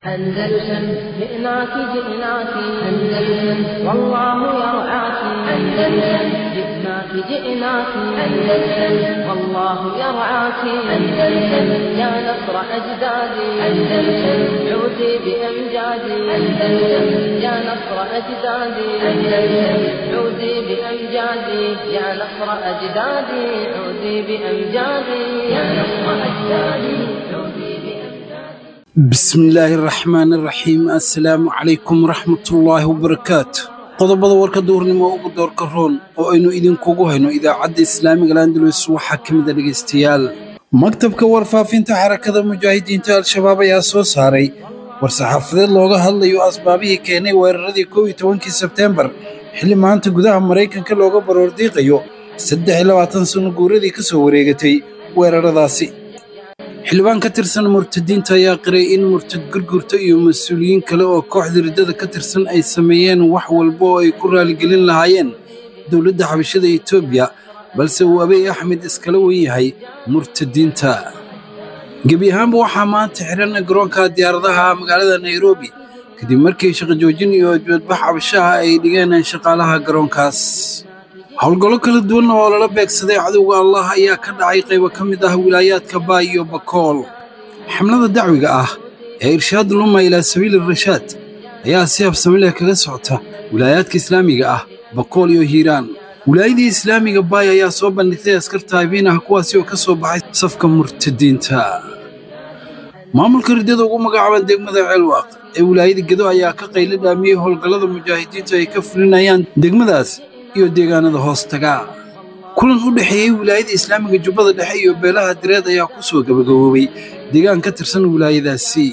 أندلسن جئناك جئناك أندلسن والله يرعاك أندلسن جئناك جئناك أندلسن والله يرعاك أندلسن يا نصر أجدادي أندلسن عودي بأمجادي أندلسن يا نصر أجدادي أندلسن عودي بأمجادي يا نصر أجدادي عودي بأمجادي يا نصر أجدادي عودي بأمجادي bismillaahi raxmaani raxiim assalaamu calaykum waraxmatullaahi wabarakaatu qodobada warka duurnimo ugu doorka roon oo aynu idinkugu hayno idaacadda islaamiga landalus waxaa ka mid a dhegaystayaal maktabka warfaafinta xarakada mujaahidiinta al-shabaab ayaa soo saaray war-saxaafadeed looga hadlayo asbaabihii keenay weeraradii kow iyo tobankii sebteembar xilli maanta gudaha maraykanka looga baroordiiqayo saddex iyo labaatan sanno guuradii ka soo wareegatay weeraradaasi xildhibaan ka tirsan murtadiinta ayaa qiray in murtad gurgurta iyo mas-uuliyiin kale oo kooxda riddada ka tirsan ay sameeyeen wax walba oo ay ku raaligelin lahaayeen dowladda xabashada etoobiya balse uu abiy axmed iskala wen yahay murtadiinta gebi ahaanba waxaa maanta xidhan garoonka diyaaradaha magaalada nairobi kadib markii shaqo joojin iyo dibadbax cabashaha ay dhigeen shaqaalaha garoonkaas howlgallo kala duwan oo lala beegsaday cadowga allah ayaa ka dhacay qaybo ka mid ah wilaayaadka baay iyo bakool xamlada dacwiga ah ee irshaad luma ilaa sabiili rashaad ayaa si habsami leh kaga socota wilaayaadka islaamiga ah bakool iyo hiiraan wilaayadii islaamiga baay ayaa soo bandhigtay askar taabiin ah kuwaasi oo ka soo baxay safka murtadiinta maamulka riddada ugu magacaaban degmada ceelwaaq ee wilaayada gedo ayaa ka qaylo dhaamiyey howlgallada mujaahidiintu ay ka fulinayaan degmadaas iyo deegaanada hoostaga kulan u dhexeeyey wilaayada islaamiga jubbada dhexe iyo beelaha direed ayaa ku soo gabagaboobay deegaan ka tirsan wilaayadaasi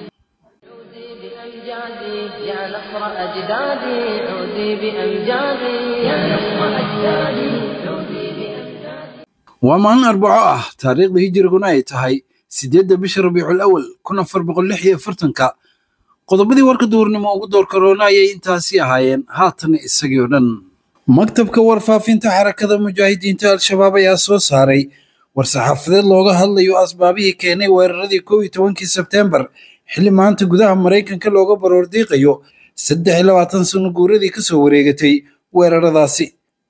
بأمجادي يا نصر أجدادي عودي بأمجادي يا نصر أجدادي عودي بأمجادي waa maalin arbaco ah taariikhda hijiriguna ay tahay siddeedda bisha rabiicul awal kun afar boqol lix iyo afartanka qodobadii warka duurnimo ugu doorka roona ayay intaasi ahaayeen haatan isagii oo dhan maktabka warfaafinta xarakada mujaahidiinta al-shabaab ayaa soo saaray war-saxaafadeed looga hadlayo asbaabihii keenay weeraradii kow iyo tobankii sebteembar xilli maanta gudaha maraykanka looga baroordiiqayo saddex iyo labaatan sanno guuradii ka soo wareegatay weeraradaasi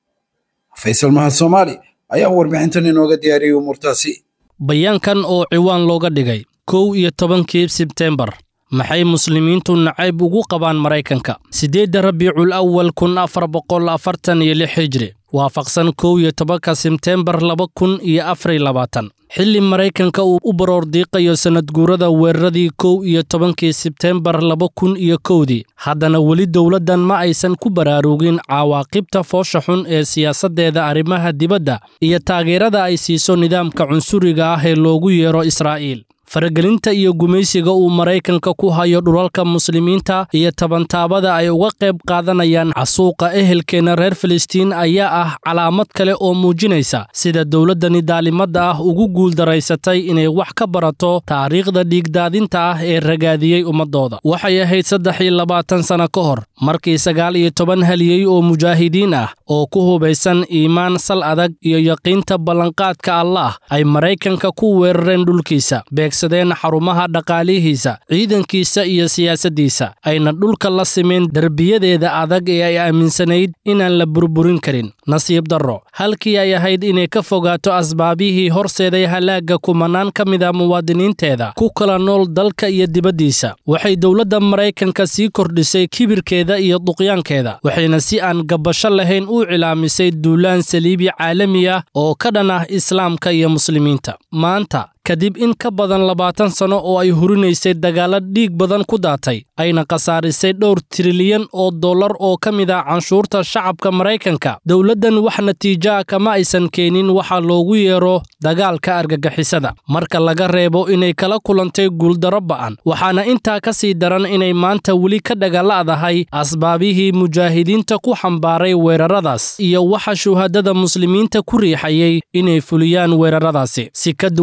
faysal mahad soomaali ayaa warbixintan inooga diyaariyey umuurtaasi bayaankan oo ciwaan looga dhigay kow iyo tobankii sebteembar maxay muslimiintu nacayb ugu qabaan maraykanka siddeedda rabiicul awal kun afar boqol afartan iyo lix hijri waafaqsan kow iyo tobanka sebteembar laba kun iyo afar iyo labaatan xilli maraykanka uu u baroordiiqayo sannadguurada weeraradii kow iyo tobankii sebteembar laba kun iyo kowdii haddana weli dowladdan ma aysan ku baraarugin cawaaqibta foosha xun ee siyaasaddeeda arrimaha dibadda iyo taageerada ay siiso nidaamka cunsuriga ah ee loogu yeero israa'iil faragelinta iyo gumaysiga uu maraykanka ku hayo dhulalka muslimiinta iyo tabantaabada ay uga qayb qaadanayaan casuuqa ehelkeenna reer filistiin ayaa ah calaamad kale oo muujinaysa sida dowladdani daalimadda ah ugu guuldaraysatay inay wax ka barato taariikhda dhiigdaadinta ah ee ragaadiyey ummaddooda waxay ahayd saddex iyo labaatan sanno ka hor markii sagaal iyo toban haliyey oo mujaahidiin ah oo ku hubaysan iimaan sal adag iyo yaqiinta ballanqaadka allaah ay maraykanka ku weerareen dhulkiisa beegsadeen xarumaha dhaqaalihiisa ciidankiisa iyo siyaasaddiisa ayna dhulka la simeen derbiyadeeda adag ee ay aaminsanayd inaan la burburin karin nasiib darro halkii ay ahayd inay ka fogaato asbaabihii horseeday halaagga kumanaan ka mid a muwaadiniinteeda ku kala nool dalka iyo dibaddiisa waxay dowladda maraykanka sii kordhisay kibirkeeda iyo duqyaankeeda waxayna si aan gabbasho lahayn u cilaamisay duulaan saliibi caalami ah oo ka dhan ah islaamka iyo muslimiinta maanta kadib in ka badan labaatan sanno oo ay hurinaysay dagaalla dhiig badan ku daatay ayna khasaarisay dhowr trilyan oo dollar oo ka mid ah canshuurta shacabka maraykanka dowladdan wax natiijoa kama aysan keenin waxa loogu yeero dagaalka argagixisada marka laga reebo inay kala kulantay guuldarro ba'an waxaana intaa ka sii daran inay maanta weli ka dhagaala'dahay asbaabihii mujaahidiinta ku xambaaray weeraradaas iyo waxa shuhadada muslimiinta ku riixayay inay fuliyaan weeraradaasi si ka duwan hadal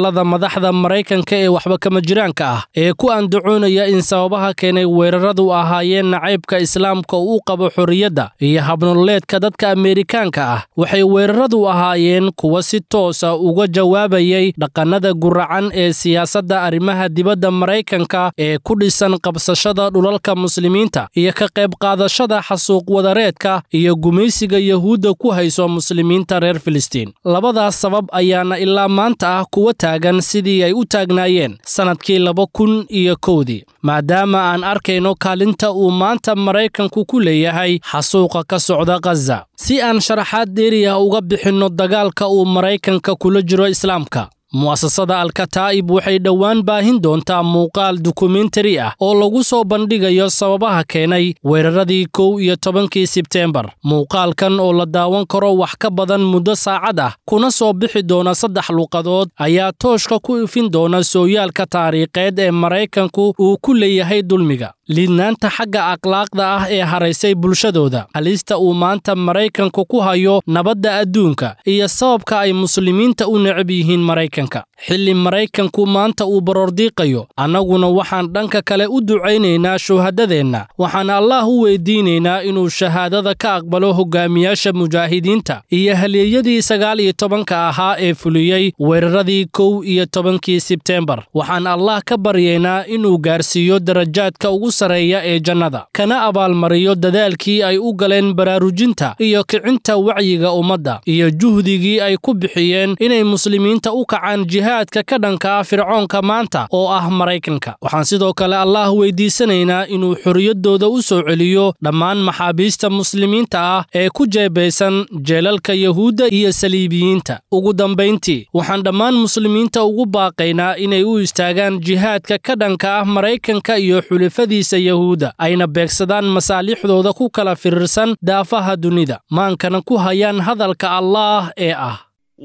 hadallada madaxda maraykanka ee waxba kama jiraanka ah ee ku andacoonaya in sababaha keenay weeraradu ahaayeen nacaybka islaamka uu qabo xorriyadda iyo habnololeedka dadka ameerikaanka ah waxay weeraradu ahaayeen kuwa si toosa uga jawaabayay dhaqannada guracan ee siyaasadda arrimaha dibadda maraykanka ee ku dhisan qabsashada dhulalka muslimiinta iyo ka qayb qaadashada xasuuq wadareedka iyo gumaysiga yahuudda ku hayso muslimiinta reer filistiin labadaas sabab ayaana ilaa maanta ah kuwa taagan sidii ay u taagnaayeen sannadkii laba kun iyo kowdii maadaama aan arkayno kaalinta uu maanta maraykanku ku leeyahay xasuuqa ka socda khaza si aan sharaxaad dheeriya uga bixinno dagaalka uu maraykanka kula jiro islaamka mu'asasada alkataa'ib waxay dhowaan baahin doontaa muuqaal dokumentari ah oo lagu soo bandhigayo sababaha keenay weeraradii kow iyo tobankii sebteembar muuqaalkan oo la daawan karo wax ka badan muddo saacad ah kuna soo bixi doona saddex luuqadood ayaa tooshka ku ifin doona sooyaalka taariikheed ee maraykanku uu ku leeyahay dulmiga liidnaanta xagga akhlaaqda ah ee haraysay bulshadooda halista uu maanta maraykanku ku hayo nabadda adduunka iyo sababka ay muslimiinta u necab yihiin maraykanka xilli maraykanku maanta uu baroordiiqayo annaguna waxaan dhanka kale u ducaynaynaa shuhadadeenna waxaan allaah u weydiinaynaa inuu shahaadada ka aqbalo hogaamiyaasha mujaahidiinta iyo halyeeyadii sagaal iyo tobanka ahaa ee fuliyey weeraradii kow iyo tobankii sebteembar waxaan allah ka baryaynaa inuu gaarsiiyo darajaadka ugu sareeya ee jannada kana abaalmariyo dadaalkii ay u galeen baraarujinta iyo kicinta wacyiga ummadda iyo juhdigii ay ku bixiyeen inay muslimiinta u kacaan jihaadka ka dhanka ah fircoonka maanta oo ah maraykanka waxaan sidoo kale allaah weydiisanaynaa inuu xorriyaddooda u soo celiyo dhammaan maxaabiista muslimiinta ah ee ku jeebaysan jeelalka yahuudda iyo saliibiyiinta ugu dambayntii waxaan dhammaan muslimiinta ugu baaqaynaa inay u istaagaan jihaadka ka dhanka ah maraykanka iyo xulafadiisa yahuudda ayna beegsadaan masaalixdooda ku kala firirsan daafaha dunida maankana ku hayaan hadalka allaah ee ah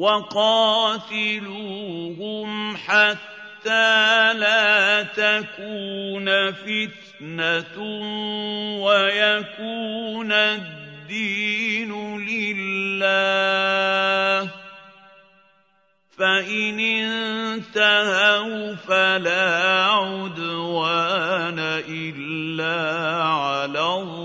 وقاتلوهم حتى لا تكون فتنة ويكون الدين لله فإن انتهوا فلا عدوان إلا على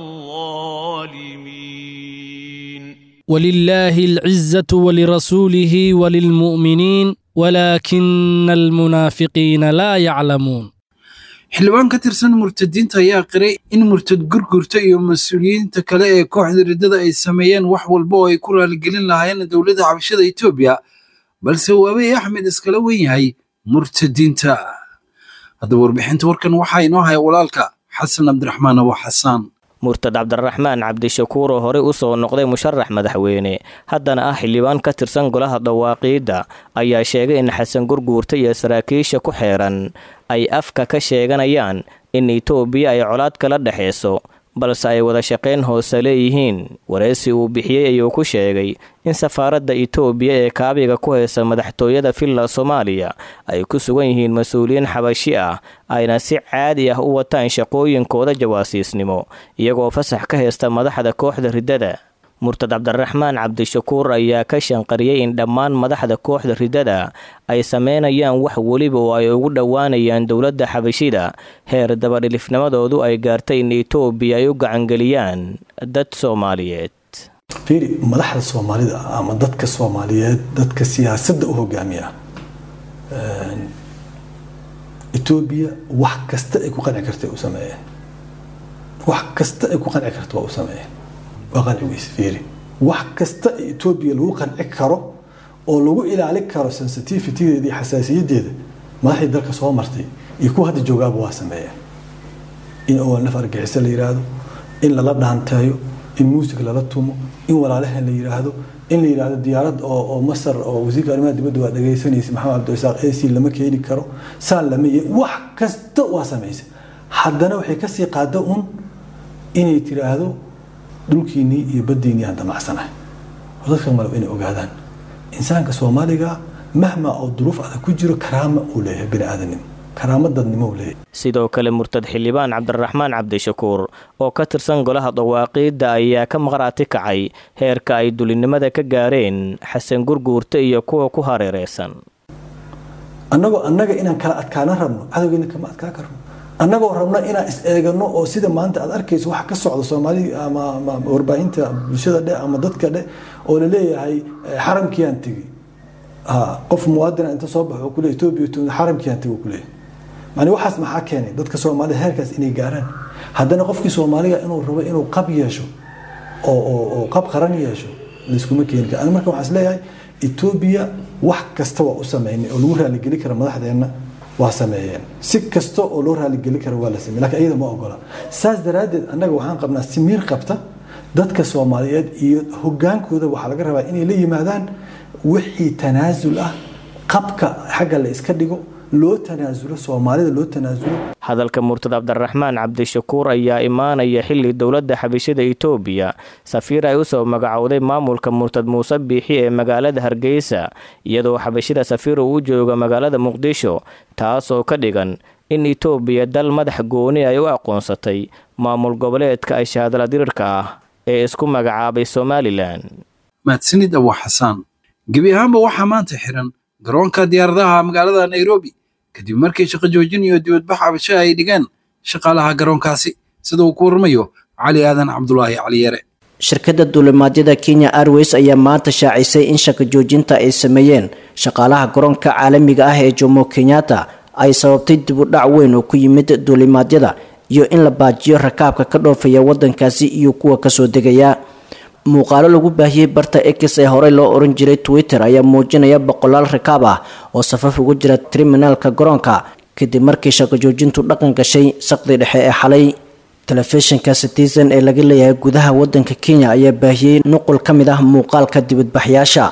الظالمين ولله العزة ولرسوله وللمؤمنين ولكن المنافقين لا يعلمون xildhibaan ka tirsan murtadiinta ayaa qiray in murtad gurgurta iyo mas-uuliyiinta kale ee kooxda riddada ay sameeyeen wax walba oo ay ku raaligelin lahaayeen dowladda xabashada etoobiya balse uu abiy axmed iskala wen yahay murtadiinta haddaba warbixinta warkan waxaa inoo haya walaalka xasan cabdiraxmaan abo xasaan murtad cabdiraxmaan cabdishakuur oo horey u soo noqday musharax madaxweyne haddana ah xildhibaan ka tirsan golaha dhawaaqiidda ayaa sheegay in xasan gurguurta iyo saraakiisha ku xeeran ay afka ka sheeganayaan in itoobiya ay colaad kala dhexayso balse ay wada shaqayn hoose leeyihiin wareysi uu bixiyey ayuu ku sheegay in safaaradda itoobiya ee kaabiga ku haysa madaxtooyada villa soomaaliya ay ku sugan yihiin mas-uuliyiin xabashi ah ayna si caadi ah u wataan shaqooyinkooda jawaasiisnimo iyagoo fasax ka haysta madaxda kooxda riddada murtad cabdiraxmaan cabdishakuur ayaa ka shanqariyey in dhammaan madaxda kooxda riddada ay sameynayaan wax weliba oo ay ugu dhowaanayaan dowladda xabashida heer dabadhilifnimadoodu ay gaartay in itoobiya ay u gacangeliyaan dad soomaaliyeed fiiri madaxda soomaalida ama dadka soomaaliyeed dadka siyaasadda u hogaamiya etoobiya wax kasta ay ku qanci karta u sameeyeen wax kasta ay ku qanci karta waa u sameeyeen waa qanci weyse fiiri wax kasta ee etoobiya lagu qanci karo oo lagu ilaali karo sensitivitydeeda iyo xasaasiyadeeda madaxdii dalka soo martay iyo kuwa hadda joogaaba waa sameeyeen in oo naf argixisa la yiraahdo in lala dhaanteeyo in muusig lala tumo in walaalahan la yiraahdo in la yiraahdo diyaarad oo oo masar oo wasiirka arrimaha dibadda waa dhagaysanaysa maxamed cabdirasaaq ac lama keeni karo saan lama ye wax kasta waa samaysa haddana waxay kasii qaada un inay tiraahdo dhulkiinnii iyo baddiinnii aan damacsanahay oo dadka malab inay ogaadaan insaanka soomaaliga mahma oo duruuf adag ku jiro karaama uu leeyahay bini aadanimo karaamo dadnimo uu leeyahay sidoo kale murtad xildhibaan cabdiraxmaan cabdishakuur oo ka tirsan golaha dawaaqiidda ayaa ka maqraati kacay heerka ay dulinimada ka gaareen xasan gurguurta iyo kuwa ku hareereysan annagoo annaga inaan kala adkaana rabno cadowgeena kama adkaa karno annagoo rabno inaan is eegano oo sida maanta aad arkayso waxa ka socda soomaali ama ama warbaahinta bulshada dhe ama dadka dhe oo laleeyahay eh, xaramkiiyaan tegi Ha, qof muwaadina inta soo baxo kule etoobiya tu- xaramkiiyaan tegi kuleeyahay mani waxaas maxaa keenay dadka soomaalida heerkaas inay gaaraan haddana qofkii soomaaliga inuu rabo inuu qab yeesho oo oo oo qab qaran yeesho layskuma keeni kara aniga marka waxaan isleeyahay etoobiya wax kasta waa u sameynay oo lagu raaligeli kara madaxdeenna waa sameeyeen si kasta oo loo raaligeli kara waa la sameeyey laakiin iyada ma ogola saas daraaddeed annaga waxaan qabnaa si miir qabta dadka soomaaliyeed iyo hogaankooda waxaa laga rabaa inay la yimaadaan wixii tanaasul ah qabka xagga la iska dhigo loo tanaasulo soomaalida loo tanaasulo hadalka murtad cabdiraxmaan cabdishakuur ayaa imaanaya xili dowladda xabashada itoobiya safiir ay usoo magacowday maamulka murtad muuse biixi ee magaalada hargeysa iyadoo xabashida safiir uu u jooga magaalada muqdisho taasoo ka dhigan in itoobiya dal madax gooni ay u aqoonsatay maamul goboleedka ay shahaadala dirirka ah ee isku magacaabay somalilan mahadsanid abu xasaan gebi ahaanba waxaa maanta xiran garoonka diyaaradaha magaalada nairobi kadib markii shaqo joojin iyo dibadbax cabasho ay dhigeen shaqaalaha garoonkaasi sida uu ku warmayo cali aadan cabdulaahi caliyare shirkadda duulimaadyada kenya airways ayaa maanta shaacisay in shaqo joojinta ay sameeyeen shaqaalaha garoonka caalamiga ah ee jomo kenyatta ay sababtay dib u dhac weyn oo ku yimid duulimaadyada iyo in la baajiyo rakaabka ka dhoofaya wadankaasi iyo kuwa kasoo degaya muuqaalo lagu baahiyey barta x ee horey loo oran jiray twitter ayaa muujinaya boqolaal rakaab ah oo safaf ugu jira triminaalka garoonka kadib markii shaqo joojintu dhaqan gashay saqdi dhexe ee xalay telefishinka citizen ee laga leeyahay gudaha wadanka kenya ayaa baahiyey nuqul ka mid ah muuqaalka dibadbaxyaasha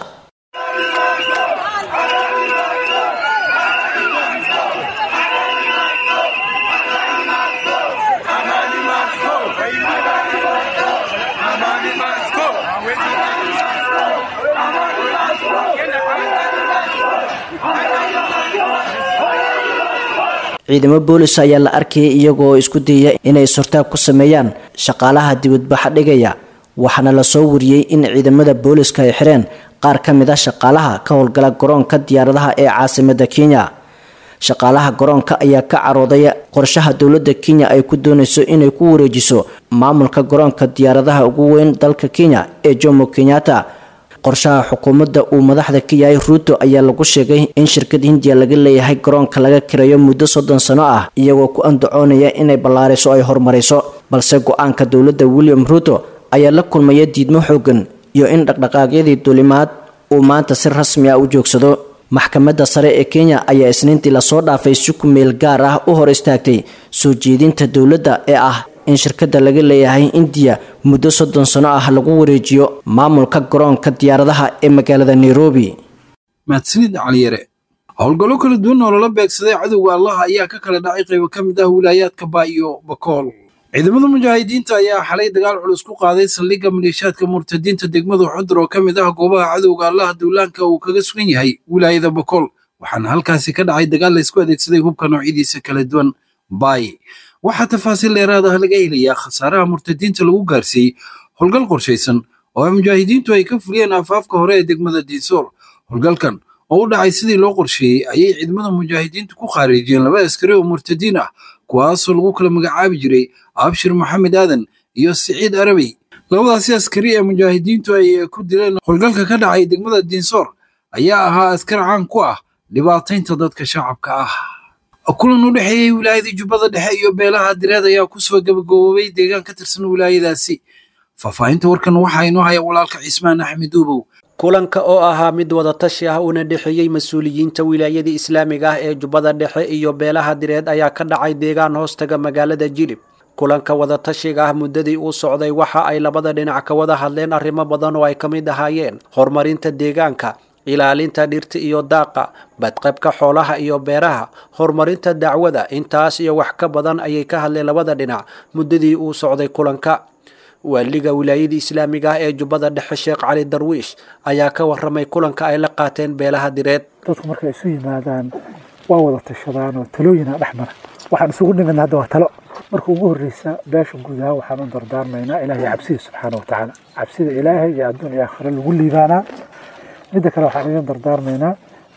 ciidamo boolis ayaa la arkayay iyagoo isku dayaya inay sortaag ku sameeyaan shaqaalaha dibadbaxa dhigaya waxaana lasoo wariyey in ciidamada booliska ay xireen qaar ka mid ah shaqaalaha ka howlgala garoonka diyaaradaha ee caasimada kenya shaqaalaha garoonka ayaa ka carooday qorshaha dowladda kenya ay ku doonayso inay ku wareejiso maamulka garoonka diyaaradaha ugu weyn dalka kenya ee jomo kenyatta qorshaha xukuumadda uu madaxda ka yahay ruuto ayaa lagu sheegay in shirkad hindiya laga leeyahay garoonka laga kirayo muddo soddon sano ah iyagoo ku andacoonaya inay ballaariso ay horumariso balse go-aanka dowladda william ruuto ayaa la kulmaya diidmo xoogan iyo in dhaqdhaqaaqyadii duulimaad uu maanta si rasmi ah u joogsado maxkamadda sare ee kenya ayaa isniintii lasoo dhaafay si ku meel gaar ah u hor istaagtay soo jeedinta dowladda ee ah in shirkadda laga leeyahay indiya muddo soddon sano ah lagu wareejiyo maamulka garoonka diyaaradaha ee magaalada nairobi mahadsanid caliyare howlgallo kala duwan oo lala beegsaday cadowga allaha ayaa ka kala dhacay qaybo ka mid ah wilaayaadka baa iyo bakool ciidamada mujaahidiinta ayaa xalay dagaal culus ku qaaday saldhigga maleeshaadka murtadiinta degmada xudur oo ka mid ah goobaha cadowga allaha duulaanka uu kaga sugan yahay wilaayada bakool waxaana halkaasi ka dhacay dagaal laysku adeegsaday hubka noocyadiisa kala duwan baay waxaa tafaasiil dheeraad ah laga helayaa khasaaraha murtadiinta lagu gaarsiiyey howlgal qorshaysan oo ay mujaahidiintu ay ka fuliyeen afaafka hore ee degmada diisoor howlgalkan oo u dhacay sidii loo qorsheeyey ayay ciidamada mujaahidiintu ku khaarijiyeen laba askari oo murtadiin ah kuwaasoo lagu kala magacaabi jiray abshir maxamed aadan iyo siciid arabey labadaasi askari ee mujaahidiintu ay ku dileen howlgalka ka dhacay degmada diinsoor ayaa ahaa askar caan ku ah dhibaataynta dadka shacabka ah kulan u dhexeeyey wilaayada jubbada dhexe iyo beelaha direed ayaa kusoo gabagaboobay deegaan ka tirsan wilaayadaasi faahfaahinta warkan waxaa inoo haya walaalka cismaan axmed uubow kulanka oo ahaa mid wadatashi ah uuna dhexeeyey mas-uuliyiinta wilaayada islaamiga ah ee jubbada dhexe iyo beelaha direed ayaa ka dhacay deegaan hoostaga magaalada jilib kulanka wadatashiga ah muddadii uu socday waxa ay labada dhinac ka wada hadleen arrimo badan oo ay ka mid ahaayeen horumarinta deegaanka ilaalinta dhirta iyo daaqa badqabka xoolaha iyo beeraha horumarinta dacwada intaas iyo wax ka badan ayay ka hadleen labada dhinac muddadii uu socday kulanka waaliga wilaayada islaamiga ah ee jubbada dhexe sheekh cali darwiish ayaa ka waramay kulanka ay la qaateen beelaha direed dadku markay isu yimaadaan waa wada tashadaan oo talooyina dhex mara waxaan isugu nimidna hadda waa talo marka ugu horreysa beesha gudaha waxaan u dardaarmaynaa ilaahay cabsida subxaana wa tacaala cabsida ilaahay iyo adduun iyo aakhiro lagu liibaanaa midda kale waxaan idin dardaarmaynaa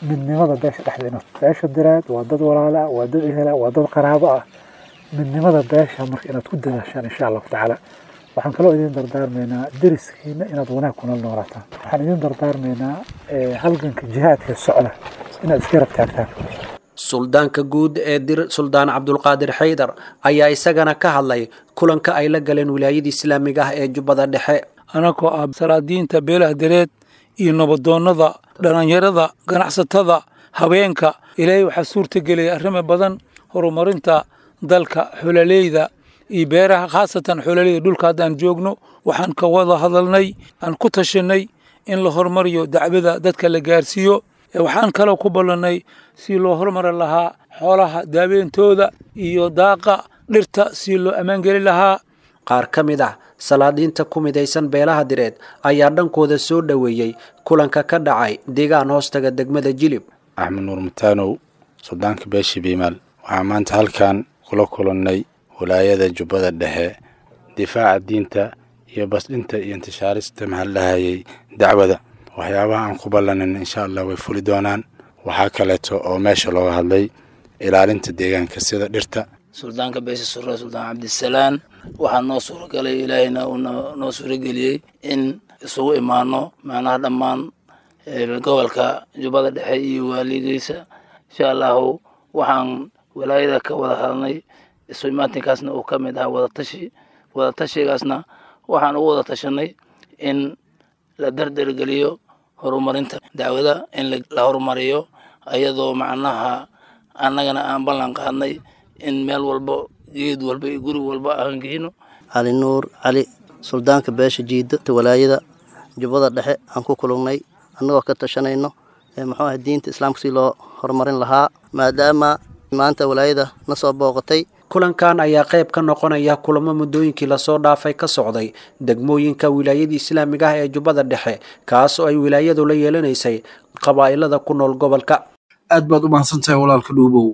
midnimada beesha dhexdeena beesha direed waa dad walaala ah waa dad ehela waa dad qaraabo ah midnimada beesha marka inaad ku dadaashaan insha allahu tacaala waxaan kaloo idin dardaarmaynaa deriskiina inaad wanaag kuna noolaataan waxaan idin dardaarmaynaa halganka jihaadka socda inaad iska rab taagtaan suldaanka guud ee dir suldaan cabdulqaadir xaydar ayaa isagana ka hadlay kulanka ay la galeen wilaayada islaamiga ah ee jubbada dhexe anagoo ah salaadiinta beelaha dareed iyo nabadoonnada dhallinyarada ganacsatada haweenka ilaahay waxaa suurtagelaya arrimo badan horumarinta dalka xololeyda iyo beeraha khaasatan xololeyda dhulka haddaan joogno waxaan ka wada hadalnay aan ku tashanay in la horumariyo dacwada dadka la gaarsiiyo waxaan kaloo ku ballannay si loo horumari lahaa xoolaha daaweentooda iyo daaqa dhirta si loo ammaangeli lahaa qaar ka mid ah salaadiinta ku midaysan beelaha direed ayaa dhankooda soo dhoweeyey kulanka ka dhacay deegaan hoostaga degmada jilib axmed nuur mataanow suldaanka beesha biimaal waxaa maanta halkan kula kulannay walaayada jubbada dhexe difaaca diinta iyo basdhinta iyo intishaarista mahadlahayay dacwada waxyaabaha aan ku ballanin insha allah way fuli doonaan waxaa kaleeto oo meesha looga hadlay ilaalinta deegaanka sida dhirta suldaanka beesha sure suldaan cabdisalaan waxaa noo suuragalay ilaahayna uu noo suurageliyey in isugu imaano macnaha dhammaan gobolka jubbada dhexe iyo waaligiisa insha allahu waxaan walaayada ka wada hadalnay isu imaatinkaasna uu ka mid ahaa wadatashi wadatashigaasna waxaan ugu wada tashanay in la dardargeliyo horumarinta dacwada in la horumariyo ayadoo macnaha annagana aan ballan qaadnay in meel walba geed walba iyo guri walba aan geyno cali nuur cali suldaanka beesha jiida walaayada jubbada dhexe aan ku kulungnay annagoo ka tashanayno muxuu ah diinta islaamka si loo horumarin lahaa maadaama maanta walaayada na soo booqatay kulankan ayaa qayb ka noqonaya kulamo muddooyinkii lasoo dhaafay ka socday degmooyinka wilaayada islaamiga ah ee jubbada dhexe kaas oo ay wilaayadu la yeelanaysay qabaa'ilada ku nool gobolka aad baad u mahadsantahay walaalka dhuubow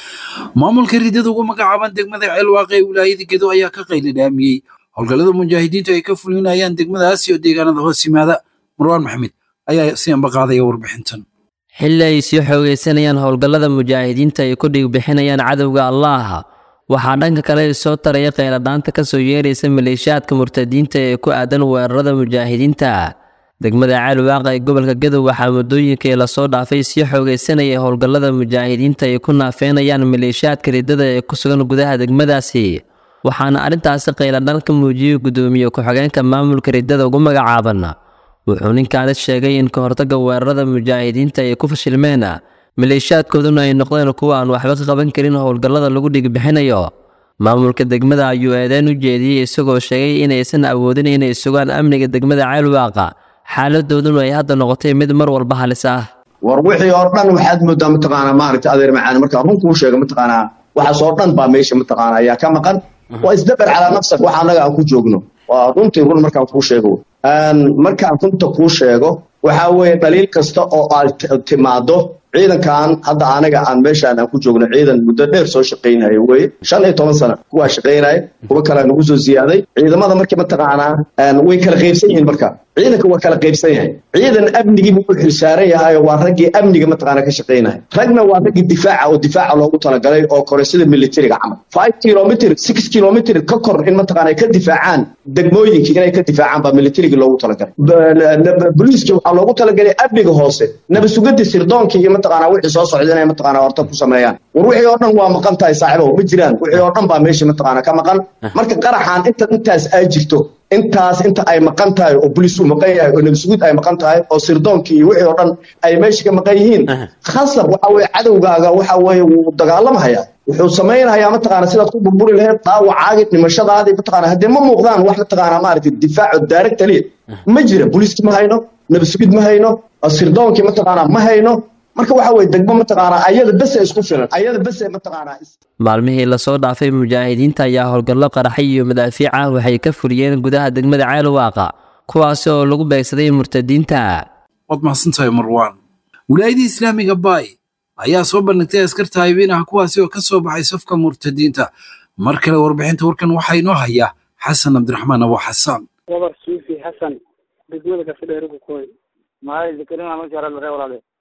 maamulka riddada ugu magacaaban degmada ceelwaaqe ee wilaayada gedo ayaa ka qaylidhaamiyey howlgallada mujaahidiintu ay ka fulinayaan degmadaas iyo deegaanada hoos yimaada marwaan maxamed ayaa si ambaqaadaya warbixintan xilli ay sii xoogaysanayaan howlgallada mujaahidiinta ay ku dhigbixinayaan cadowga allaah waxaa dhanka kale soo taraya kheyladhaanta ka soo yeeraysa maleeshiyaadka murtadiinta ee ku aadan weerarada mujaahidiinta degmada ceelwaaqa ee gobolka gadow waxaa muddooyinkii lasoo dhaafay sii xoogaysanaya howlgallada mujaahidiinta ay ku naafeynayaan maleeshiyaadka riddada ee ku sugan gudaha degmadaasi waxaana arrintaasi kheyladhaan ka muujiyey guddoomiye ku-xigeenka maamulka riddada ugu magacaaban wuxuu ninkaani sheegay in ka hortagga weerarada mujaahidiinta ay ku fashilmeen maleeshiyaadkooduna ay noqdeen kuwa aan waxba ka qaban karin howlgallada lagu dhigbixinayo maamulka degmada ayuu eedeyn u jeediyey isagoo sheegay inaysan awoodin inay sugaan amniga degmada ceelwaaqa xaaladooduna ay hadda noqotay mid mar walba halis ah war wixii oo dhan waxaad moodaa mataqaanaa maaragta adeer macaan markaa run kuu sheega mataqaanaa waxaas oo dhan baa meesha mataqaana ayaa ka maqan waa isdabar calaa nafsak waxa annaga aan ku joogno waa runtii run markaan kuu sheego markaan runta kuu sheego waxaa weeye dhaliil kasta oo aad timaado ciidankan hadda anaga aan meeshaan aan ku joogno ciidan muddo dheer soo shaqaynaya weye shan iyo toban sana kuwaa shaqaynaya kuwa kalea nagu soo ziyaaday ciidamada markii mataqaanaa way kala qaybsan yihiin marka ciidanka waa kala qaybsan yahay ciidan amnigii buu u xilsaaran yahay waa raggii amniga mataqaana ka shaqaynaya ragna waa raggii difaaca oo difaaca loogu talagalay oo kore sida militariga camal five kilomitr six kilomitr ka kor in mataqaana ka difaacaan degmooyinkii inay ka difaacaan baa militarigii loogu talagalay boliiskii waxaa loogu talagalay amniga hoose nabasugada sirdoonkii iyo mataqaanaa wixii soo socda inay mataqaanaa horta ku sameeyaan war wixii oo dhan waa maqan tahay saaxiibow ma jiraan wixii oo dhan baa meesha mataqaanaa ka maqan marka qaraxaan inta intaas ay jirto intaas inta ay maqan tahay oo boliis uu maqan yahay oo nabasugud ay maqan tahay oo sirdoonkii iyo wixii oo dhan ay meesha ka maqan yihiin khasab waxa weeye cadowgaaga waxa weeye wuu dagaalamhayaa wuxuu samaynayaa mataqaana sidaad ku burburi lahayd dhaawacaagi dhimashadaadii mataqaana haddee ma muuqdaan wax mataqaana maaragtay difaaco daaragta liya ma jira boliiski ma hayno nabasugid ma hayno sirdoonkii mataqaana ma hayno marka waxa weye degmo mataqaanaa ayada bese isku filan ayada bese mataqaanaa maalmihii lasoo dhaafay mujaahidiinta ayaa howlgallo qaraxay iyo madaafiic ah waxay ka fuliyeen gudaha degmada ceelwaaqa kuwaasi oo lagu beegsaday murtadiinta waad mahadsantahay marwaan wilaayadii islaamiga baay ayaa soo bandhigtay askarta haybeinaha kuwaasi oo ka soo baxay safka murtadiinta mar kale warbixinta warkan waxaa inoo haya xasan cabdiraxmaan abo xasaan gabar suufi xasan degmada kasidheerigu koy mahay zakarin ama jara lare walaale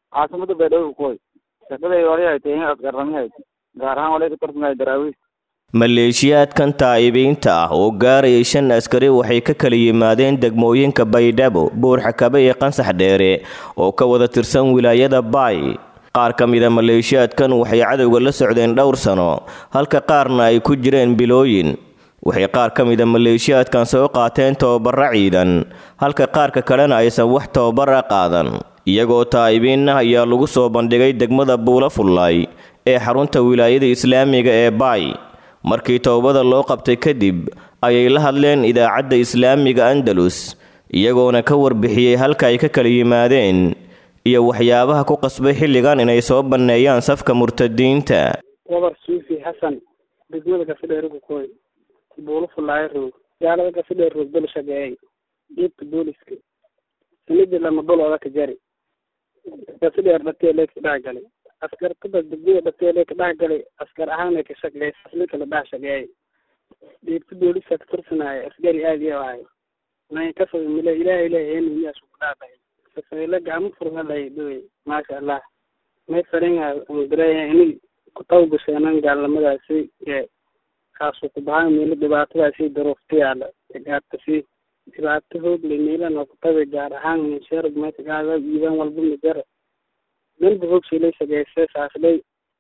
caasimada baydhabo kukoy shaqaday wali ay tahay in askarrami hayd gaar ahaan walay ka tartamaya daraawiis maleeshiyaadkan taa'ibiinta ah oo gaarayay shan askari waxay ka kala yimaadeen degmooyinka baydhabo buurxakabe iyo qansax dheere oo ka wada tirsan wilaayada baay qaar ka mida maleeshiyaadkan waxay cadowga la socdeen dhowr sano halka qaarna ay ku jireen bilooyin waxay qaar ka mida maleeshiyaadkan soo qaateen tababara ciidan halka qaarka kalena aysan wax tababara qaadan iyagoo taa'ibiinna ayaa lagu soo bandhigay degmada buula fullaay ee xarunta wilaayada islaamiga ee baay markii towbada loo qabtay kadib ayay la hadleen idaacadda islaamiga andalus iyagoona ka warbixiyey halka ay ka kala yimaadeen iyo waxyaabaha ku qasbay xilligan inay soo banneeyaan safka murtadiinta wabar suufi xasan degmada gafidheer kukooy buulo fullaayo roog gaalada gafidheer roog bal shageeyay dhiibka booliska sanadii lama dhulooda ka jari gafidheer dhatee lee ka dhex galay askar kubad degmada dhatee lee ka dhex galay askar ahaana ka shaqeey asli kala dhex shageeyay dhiibka booliska ka tirsanaayo askari aad iyo ahay may ka foga mile ilaahay leeyahay miyaas ku dhaafay safayla gacmo furgalay dhawey maasha allah may faringa umdireeya ini kutawbasheenan gaalnimadaasi ee kaasu ku bahaan meelo dhibaatadaasi daruufta yaala gaartasi dhibaato hoogle meelana kutabe gaar ahaan minsheerg meesha iiban walba mijara danba hoogshalay sageysay saaslay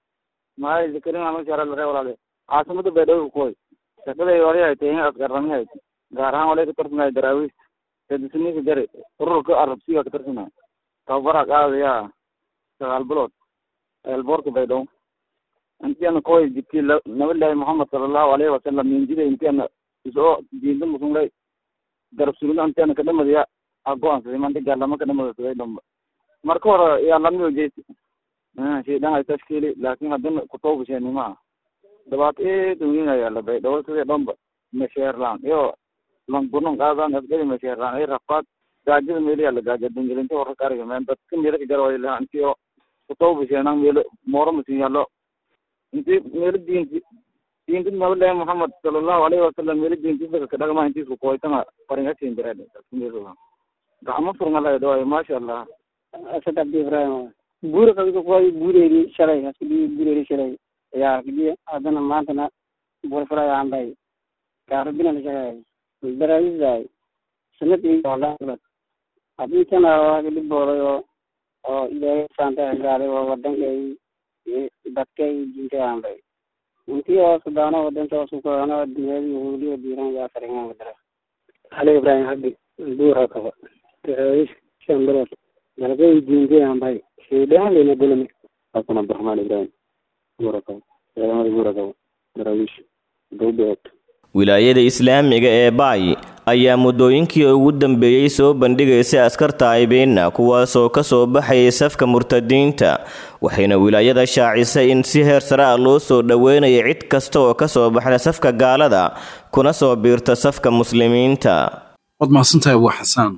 maay zakarin ama jara lare walaale caasimada baydhabo kukoy shaqaday wali ay tahay in askarrami hayd gaar ahaan walay ka tartamaya daraawiis kadisniika jari ururka arabsiga ka tartamaya tababara qaadaya sagaal bilood eelboorka baydhabo intiana koy jibti nabilahi muhamed salallahu alayhi wasalam minjida intiana isoo diinta musunlay garab sugida intiana kadhamadiya agoansaday mandi gaalama kadhamadasaday dhamba marka hore yaa lamiyo jeyti shaydan ay tashkiili laakin haddana kutawbasheenima dhibaato eed weyn ayaa la baydhabo sidii dhamba mesheerlaan iyo langunan qaadan asgari mesheerlaan ay rafaad gaajada meeliyaa la gaaja dingelinta hore kariga meen dadka meelo ka jarway lahaa intiyo kutawbasheenan meelo mooro masin yaallo inti meelo diinti diinti nabilahi muhamed salallahu alayhi wasalam meelo diintisaka kadhagma intiisku koytanga faringasin jireed gacmo furngalay dhawaay maasha allah asad abdi ibrahim buura kabiga kuway buureeri shalay haskudi buureeri shalay yaa kidi haddana maantana buura fulay aanbay gaarabina la shaqeey daraawisay sanadii walaad haddii kana waaga dhibooday oo oo ilaahay saanta gaaday oo wadankay dadkay diintay aanbay intii oo sudaano wadanka oo sukoano dunyada yahuudiya diiran yaa faringan wadara ali ibrahim habdi buura kaba daraawish shan bilood dalagay diintay aanbay shaydaan lena gulami xasan abdiraxmaan ibrahim buurakabo ciidamada buurakabo daraawiish dowbeed wilaayada islaamiga ee baay ayaa muddooyinkii ugu dambeeyey soo bandhigaysay askar taa'ibiinna kuwaasoo ka soo baxayay safka murtadiinta waxayna wilaayada shaacisay in si heer sare ah loo soo dhoweynaya cid kasta oo ka soo baxda safka gaalada kuna soo biirta safka muslimiinta waad mahadsantahay abu xasaan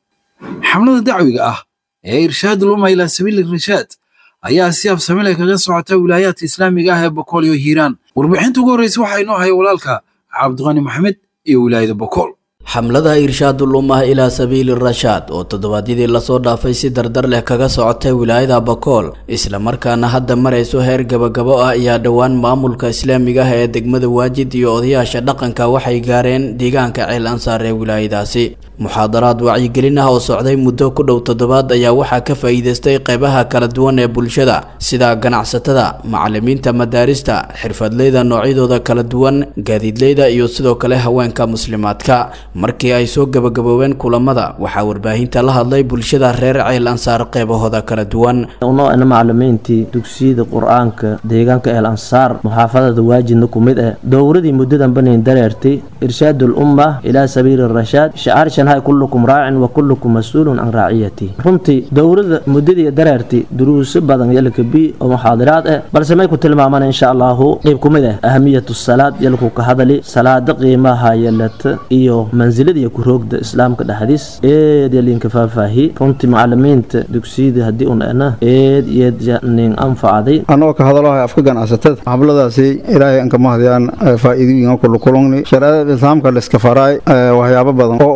xamlada dacwiga ah ee irshaad uluma ilaa sabiili rashaad ayaa si absamile kaga socota wilaayaadka islaamiga ah ee bokool iyo hiiraan warbixinta ugu horreysa waxaa inoo haya walaalka cabdiqani maxamed iyo wilaayada bokool xamlada irshaadul ummah ilaa sabiili rashaad oo toddobaadyadii lasoo dhaafay si dardar leh kaga socotay wilaayada bakool islamarkaana hadda marayso heer gabagabo ah ayaa dhowaan maamulka islaamiga ah ee degmada waajid iyo odayaasha dhaqanka waxay gaareen deegaanka ceel ansaar ee wilaayadaasi muxaadaraad wacyigelin ah oo socday muddo ku dhow toddobaad ayaa waxaa ka faa'iidaystay qeybaha kala duwan ee bulshada sida ganacsatada macalimiinta madaarista xirfadleyda noocyadooda kala duwan gaadiidleyda iyo sidoo kale haweenka muslimaadka markii ay soo gabagaboobeen kulamada waxaa warbaahinta la hadlay bulshada reer ceel ansaar qeybahooda kala duwan unoona macalimiintii dugsiyada qur-aanka deegaanka eel ansaar muxaafadada waajidna ku mid ah dowradii muddadan banin dareertay irshaadul umma ilaa sabiili rashaad shacaar shanhay kullukum raacin wa kullukum mas-uulun can raaciyati runtii dowrada muddadii dareertay duruuso badan yalka bi oo muxaadiraad ah balse may ku tilmaamaan insha allahu qeyb ku mid ah ahamiyatu salaad yalku ka hadali salaada qiimaha yalata iyo mansilada iyo kuroogda islaamka dhexdiis eed yalinka faahfaahi runtii macalimiinta dugsiyada haddii un ana eed yeed nin anfacday anoo ka hadalahay afka ganacsatada xabladaasi ilaahay anka mahdiyaan faa'iidooyinka kulukulungni shareecada islaamka la iska faraay waxyaabo badan oo ummadan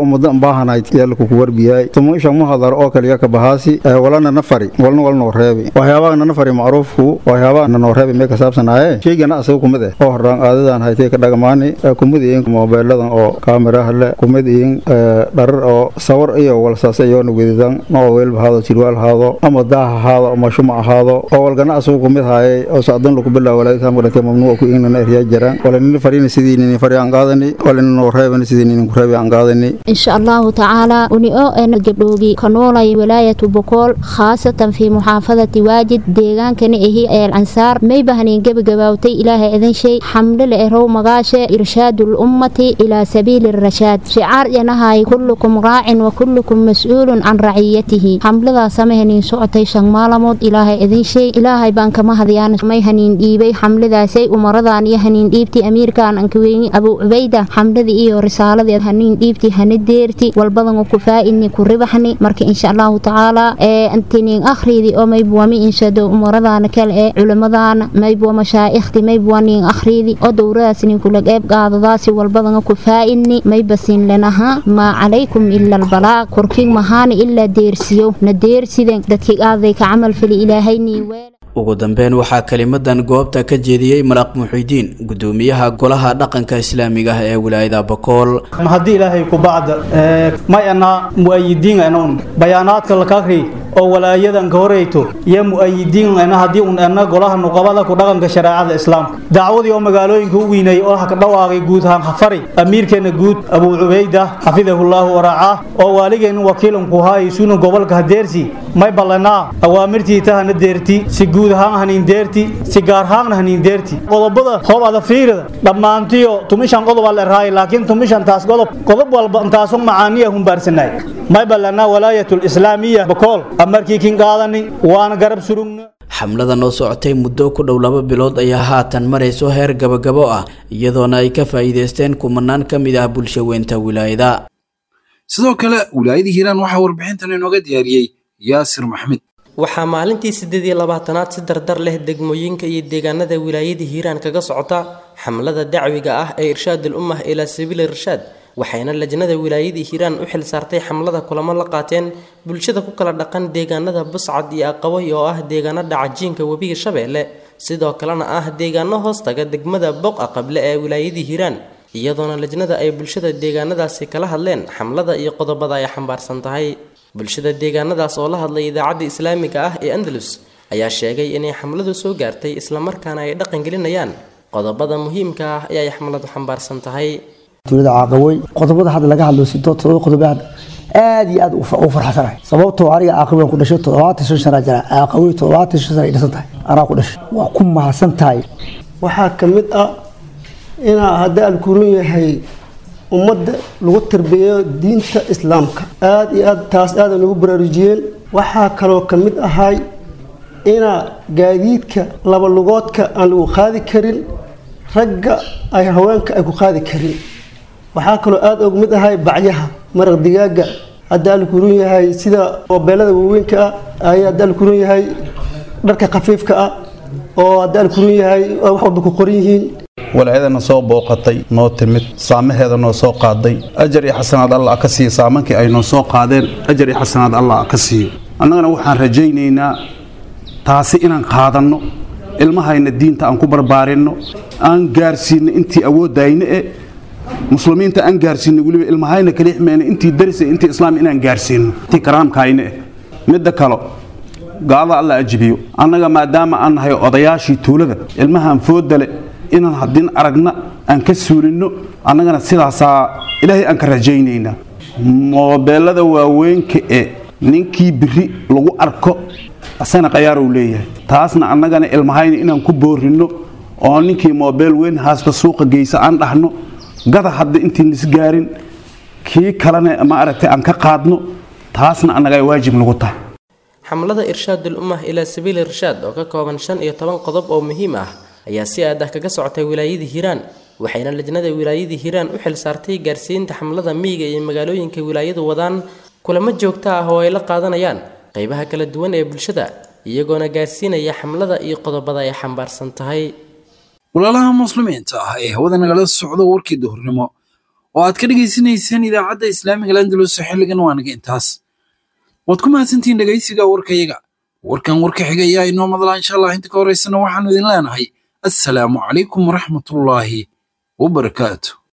baahanayd yaalku ku warbiyay tumusha muhadar oo kaliya ka bahaasi walana nafari walna walnoo reebi waxyaabaha nafari macruufku waxyaabaha nanoo reebi mee ka saabsanaaye sheygana asaga kumid eh oo horaan aadadan haytay ka dhagamaani kumid iin moobeeladan oo kaamiraha le kumid iin dharar oo sawar iyo walsaas iyoona wedidan noo weelba haado jirwaal haado ama daah ahaado ama shumac ahaado oo walgana asagu kumid haayay oo sacdan lagu bilaa walaaisaamka dhantay mamnuuca ku iinana eryaa jiraan walanina farina sidii nini fari aan qaadani walina noo reebani sidii ninin ku reebi aan qaadani insha allahu tacaala uni oo ena gabdhoogi ka noolay wilaayatu bokool khaasatan fii muxaafadati waajid deegaankani ahi eel ansaar may bahnin gebagabaawtay ilaahay idin shay xamle le erow magaashe irshaadu lummati ilaa sabiili rashaad shicaar yanahay kullukum raacin wa kullukum mas-uulun can raciyatihi xamladaa samahaniin socotay shan maalamood ilaahay idin shay ilaahay baan kama hadiyaan may haniin dhiibay xamladaasay umaradan iyo haniin dhiibti amiirkan ankaweyni abuu cubayda xamladii iyo risaaladii haniin dhiibti hana deerti walbadan ku faa'idni ku ribaxni marka insha allahu tacaala ee antinin akhridi oo maybuwa mi inshado umaradaana kale ee culimadaana maybuwa mashaa'ikhti maybuwa nin akhridi oo dowradaas nin kula qeyb qaadadaasi walbadan ku faa'idni maybasin lenaha maa calaykum ila albalaaq korkiig mahaana ilaa deersiyo na deersiden dadkii aaday ka camal fali ilaahayni weel ugu dambeyn waxaa kelimadan goobta ka jeediyey malaaq muxidiin gudoomiyaha golaha dhaqanka islaamiga ah ee wilaayada bakool haddii ilaahay ku bacda may ana mu'ayidiin anon bayaanaadka lakakri oo walaayadan ka horeyto iyo mu'ayidiin ana haddii un ana golaha nuqabada ku dhaqanka shareecada islaamka dacwadii oo magaalooyinka u weynay oo ka dhawaaqay guud ahaan hafari amiirkeena guud abuu cubayda xafidahullahu waraacaa oo waaligeena wakiilanku haay suna gobolka hadeersi may ballanaa awaamirtii tahana deerti si guud ahaan haniindeerti si gaar ahaanna haniindeerti qodobada hoob ada fiirida dhammaantiyo tumishan qodob alle raay laakiin tumishan taas qodob qodob walba intaasun macaaniya humbaarsanay may ballanaa walaayatul islaamiya bakool amarkii kin qaadani waana garab surugna xamlada noo socotay muddo ku dhow laba bilood ayaa haatan marayso heer gabagabo ah iyadoona ay ka faa'iidaysteen kumanaan ka mid ah bulshaweynta wilaayada sidoo kale wilaayadii hiiraan waxaa warbixintan inooga diyaariyey yaasir maxmed waxaa maalintii siddeed iyo labaatanaad si dardar leh degmooyinka iyo deegaanada wilaayada hiiraan kaga socota xamlada dacwiga ah ee irshaadul ummah ilaa sabiili irshaad waxayna lajnada wilaayadii hiiraan u xil saartay xamlada kulamo la qaateen bulshada ku kala dhaqan deegaanada buscad iyo aqaway oo ah deegaano dhacajiinka webiga shabeelle sidoo kalena ah deegaano hoostaga degmada boqa qable ee wilaayadii hiiraan iyadoona lajnada ay bulshada deegaanadaasi kala hadleen xamlada iyo qodobada ay xambaarsan tahay bulshada deegaanadaas oo la hadlay idaacadda islaamiga ah ee andalus ayaa sheegay inay xamladu soo gaartay islamarkaana ay dhaqangelinayaan qodobada muhiimka ah ee ay xamladu xambaarsan tahay tuulada caaqawey qodobada hadda laga hadlo sidoo todoba qodob aad iyo aad u farxsanahay sababtoo aniga caaqawey ku dhashay toddobaatan shan sana jira caaqawey toddobaatan shan sana ay dhisan tahay anaa ku dhashay waa ku mahadsan tahay waxaa ka mid ah inaa haddii alkurun yahay ummadda lagu tarbiyeeyo diinta islaamka aad iyo aad taas aada nagu baraarujiyeen waxaa kaloo ka mid ahay inaa gaadiidka laba lugoodka aan lagu qaadi karin ragga ay haweenka ay ku qaadi karin waxaa kaloo aada og mid ahay bacyaha maraq digaaga hadda alkurun yahay sida moobeelada waaweynka ah ay hadda alkurun yahay dharka khafiifka ah oo hadda alkurun yahay wax walba ku qoran yihiin walaayadana soo booqatay noo timid saamaheeda noo soo qaaday ajar iyo xasanaad allah ka siiyo saamankii ay noo soo qaadeen ajar iyo xasanaad allah ka siiyo annagana waxaan rajaynaynaa taasi inaan qaadanno ilmahayna diinta aan ku barbaarinno aan gaarsiinno intii awooddayna e muslimiinta aan gaarsiinno weliba ilmahayna kalixmeena intii darisa intii islaam inaan gaarsiinno intii karaamkayna eh midda kalo gaalada alla ajibiyo annaga maadaama aan nahay odayaashii tuulada ilmahaan foodale inaan haddin aragna aan ka suulinno annagana sidaasaa ilaahay aan ka rajaynaynaa moobeelada waaweynka ee ninkii biri lagu arko asana qayaaruu leeyahay taasna annagana ilmahayna inaan ku boorinno oo ninkii moobeel weyn haasta suuqa geysa aan dhahno gada hadda intiin lis gaarin kii kalena ma aragtay aan ka qaadno taasna annaga ay waajib nagu tahay xamlada irshaadul ummah ilaa sabiili irshaad oo ka kooban shan iyo toban qodob oo muhiim ah ayaa si aad ah kaga socotay wilaayadii hiiraan waxayna lajnada wilaayadii hiiraan u xil saartay gaarsiinta xamlada miyiga iyo magaalooyinka wilaayadu wadaan kulamo joogto ah oo ay la qaadanayaan qaybaha kala duwan ee bulshada iyagoona gaarsiinaya xamlada iyo qodobada ay xambaarsan tahay walaalaha muslimiinta ah ee hawada nagala socdo warkii duhurnimo oo aad ka dhegaysanayseen idaacadda islaamiga landalus xilligan waanaga intaas waad ku mahadsantihiin dhegaysiga warkayaga warkan warka xiga ayaa inoo madlaa insha allah inta ka horeysana waxaanu idin leenahay assalaamu calaykum waraxmatullaahi wabarakaatu